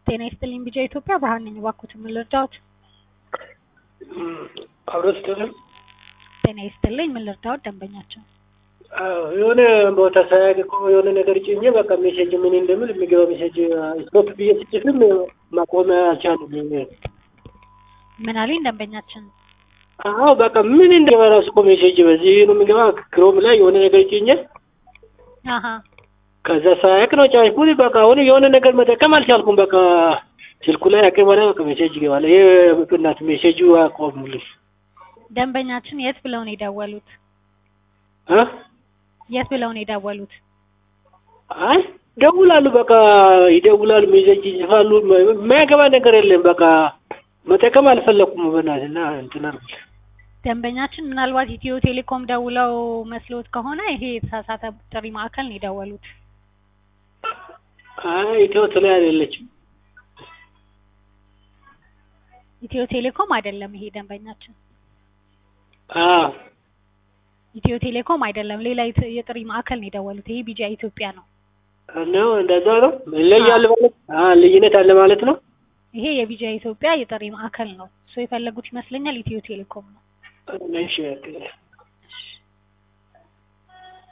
ጤና ይስጥልኝ ቢጃ ኢትዮጵያ ብርሃን ነኝ። እባክዎትን ምን ልርዳዎት? አብሮ ስትልም ጤና ይስጥልኝ ምን ልርዳዎት? ደንበኛቸው የሆነ ቦታ ሳያውቅ እኮ የሆነ ነገር ጭኜ በቃ ሜሴጅ ምን እንደምል የሚገባ ሜሴጅ ስቶፕ ብዬ ስጭፍም ማቆም አልቻሉም። ምን አለኝ ደንበኛችን? አዎ በቃ ምን እንደገባ ራሱ እኮ ሜሴጅ በዚህ ነው የሚገባ ክሮም ላይ የሆነ ነገር ጭኜ አሀ ከዛ ሳያውቅ ነው ጫንኩት። በቃ አሁን የሆነ ነገር መጠቀም አልቻልኩም። በቃ ስልኩ ላይ አቅም በላይ በቃ ሜሴጅ ይገባል። ይሄ ብናት ሜሴጁ አቆሙልኝ። ደንበኛችን የት ብለው ነው የደወሉት? እ የት ብለው ነው የደወሉት? አይ ይደውላሉ፣ በቃ ይደውላሉ፣ ሜሴጅ ይጽፋሉ። የማያገባ ነገር የለም። በቃ መጠቀም አልፈለኩም። በእናትህ እና እንትን አልኩት። ደንበኛችን ምናልባት ኢትዮ ቴሌኮም ደውለው መስሎት ከሆነ ይሄ የተሳሳተ ጥሪ ማዕከል ነው የደወሉት። አይ ኢትዮ ቴሌ አይደለችም። ኢትዮ ቴሌኮም አይደለም ይሄ ደንበኛችን አዎ ኢትዮ ቴሌኮም አይደለም፣ ሌላ የት- የጥሪ ማዕከል ነው የደወሉት። ይሄ ቢጃ ኢትዮጵያ ነው። ነው እንደዛ ነው። ይለያል ማለት አ ልዩነት አለ ማለት ነው። ይሄ የቢጃ ኢትዮጵያ የጥሪ ማዕከል ነው። እሱ የፈለጉት ይመስለኛል ኢትዮ ቴሌኮም ነው። እሺ